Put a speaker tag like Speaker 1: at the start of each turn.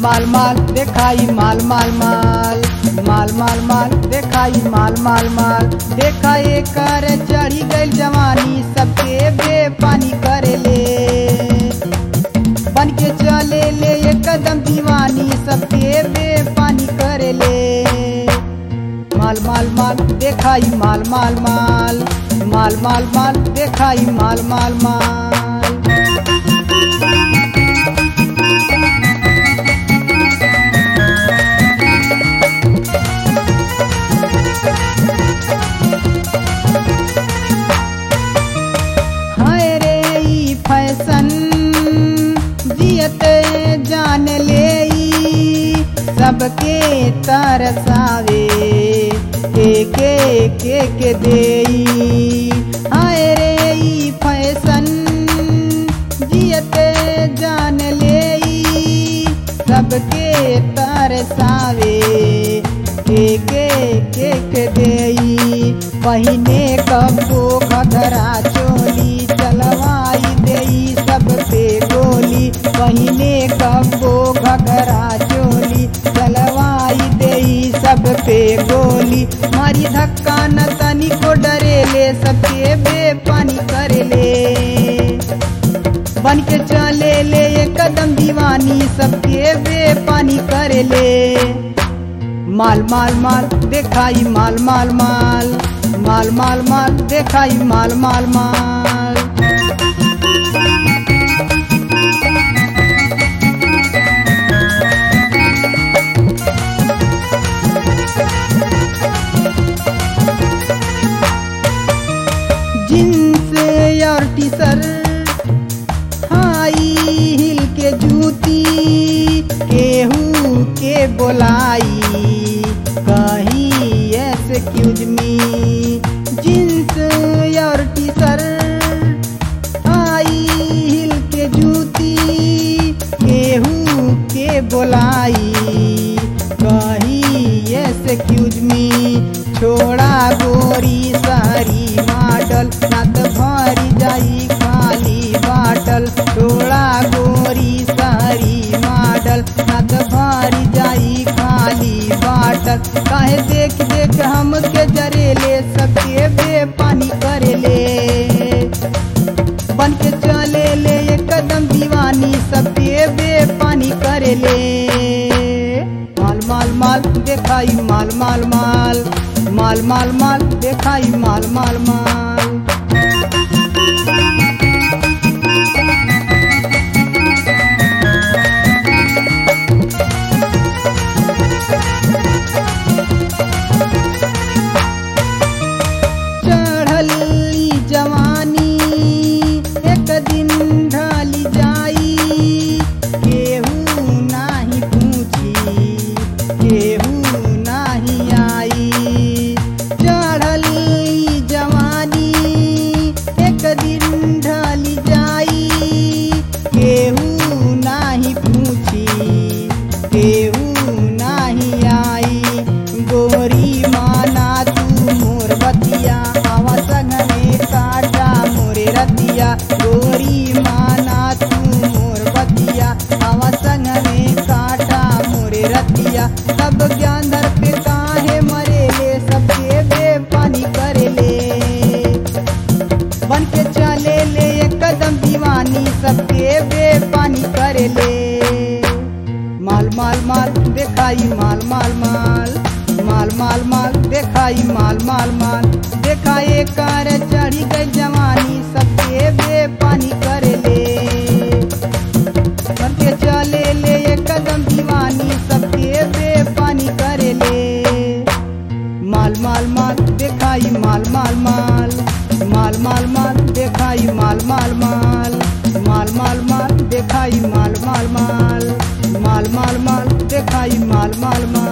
Speaker 1: माल माल देखाई माल माल माल माल माल माल देखाई माल माल माल देखा कर चढ़ी गई जवानी सबके बेपानी करे ले बन के चले ले एक कदम दीवानी सबके बेपानी करे ले माल माल माल देखाई माल माल माल माल माल माल देखाई माल माल माल हाय रे ई फैशन जियते जान ले ई सबके तरसावे के के के के देई हाय रे ई फैशन जियते जान ले ई सबके तरसावे के के के के देई पहिने कबो घघरा चोली चलवाई देई सब पे गोली पहिने कबो घघरा चोली चलवाई देई सब पे गोली मारी धक्का न तनी को डरे ले सबके बेपानी करे ले बन के चले ले एक कदम दीवानी सबके बेपानी करे ले माल माल माल देखाई माल माल माल माल माल माल देखाई माल माल माल जींस और टी शर्ट हाई हिल के जूती केहू के बोलाई कहीं ऐसे क्यूज मी जींस और टी शर्ट हाई हिल के जूती केहू के बोलाई कहीं ऐसे क्यूज मी छोड़ा गोरी सारी मॉडल नत भरी जाई खाली बाटल छोड़ा गोरी सारी मॉडल नत भरी जाई खाली बाटल काहे देख देख हमके जरेले सबके बेपानी करेले बन के चले ले एक कदम दीवानी सबके बेपानी करे ले माल माल माल देखाई माल माल माल माल माल माल देखाई माल माल माल चढ़ल ई जवानी एक दिन ढली जाई केहू नाही पूछी केहू नाही आई चढ़ल ई जवानी एक दिन ढली जाई केहू नाही पूछी केहू नाही आई गोरी माना तू मोर बतिया आवा संग में काटा मोरे रतिया गोरी माना तू मोर बतिया आवा संग में काटा मोरे रतिया सब ज्ञान धर पे काहे मरे ले सबके बेपानी करे ले बन के चले ले एक कदम दीवानी सबके बेपानी करे ले माल माल माल देखाई माल माल माल माल माल माल देखाई माल माल माल देखाए कर चढ़ी गई जवानी सबके बेपानी करे ले बन के चले ले एक कदम दीवानी सबके बेपानी करे ले माल माल माल देखाई माल माल माल माल माल माल देखाई माल माल माल माल माल माल देखाई माल माल माल माल माल माल देखाई माल माल माल